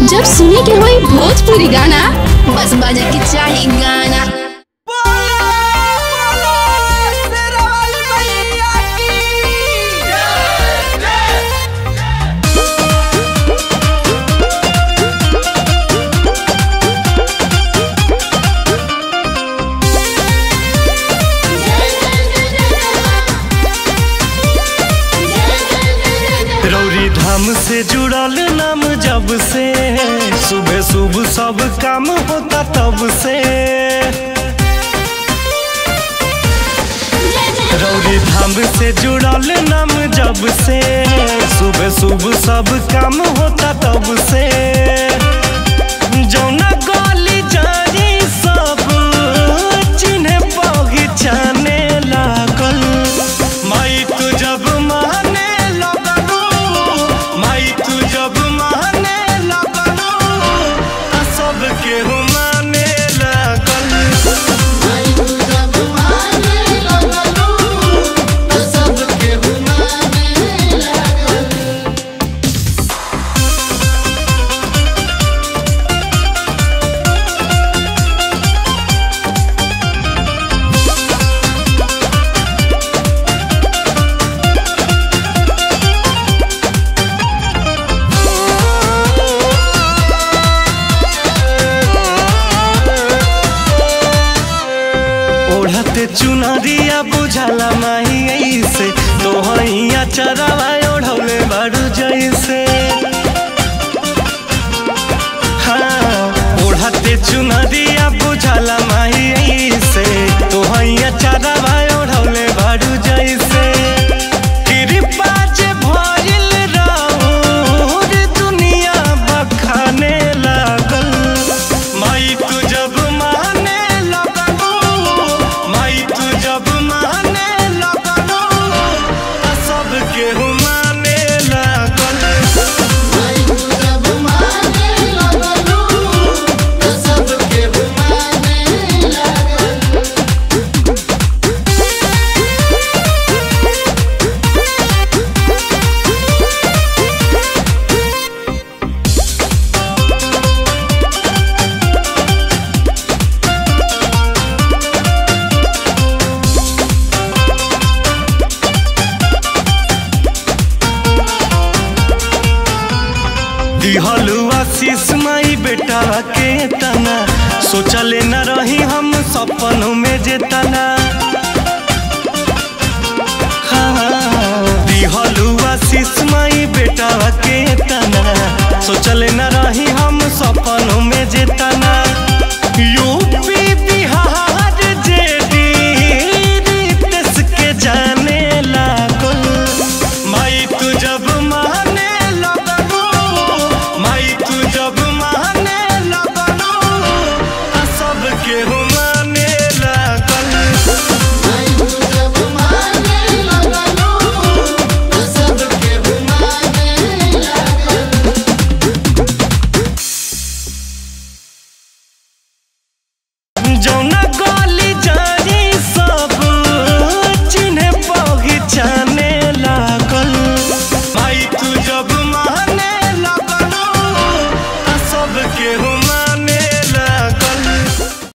जब सुने के होई भोजपुरी गाना बस बजे के चाही गाना रौरी धाम से जुड़ल नाम जब से सुबह सुबह सब काम होता तब से रौरी धाम से जुड़ल नाम जब से सुबह सुबह सब काम होता तब से जौना गली जारी सब चिन्हे पहचाने लागल माई तू जब माने लगलू माई तू जब माने लगलू आ सब केहू माने लागल ओढ़ते चुनरिया बुझाला माही ऐसे तोहैया चरावा ओढ़ौले बारू जैसे हाँ ओढ़ते चुनरिया बुझाला माही ऐसे तोहैया चरावा ओढ़ौले बारू जैसे कृपा जे भइल रहूर दुनिया बखाने लागल माई तू जब माने लगलू माई तू जब माने लगलू आ सब केहू माने लागल दिहलू आशीष माई बेटा के तना सोचले न रही हम सपनों में जे तना हाँ, दिहलू आशीष माई बेटा के तना सोचले न रही हम सपनों में जे तना यू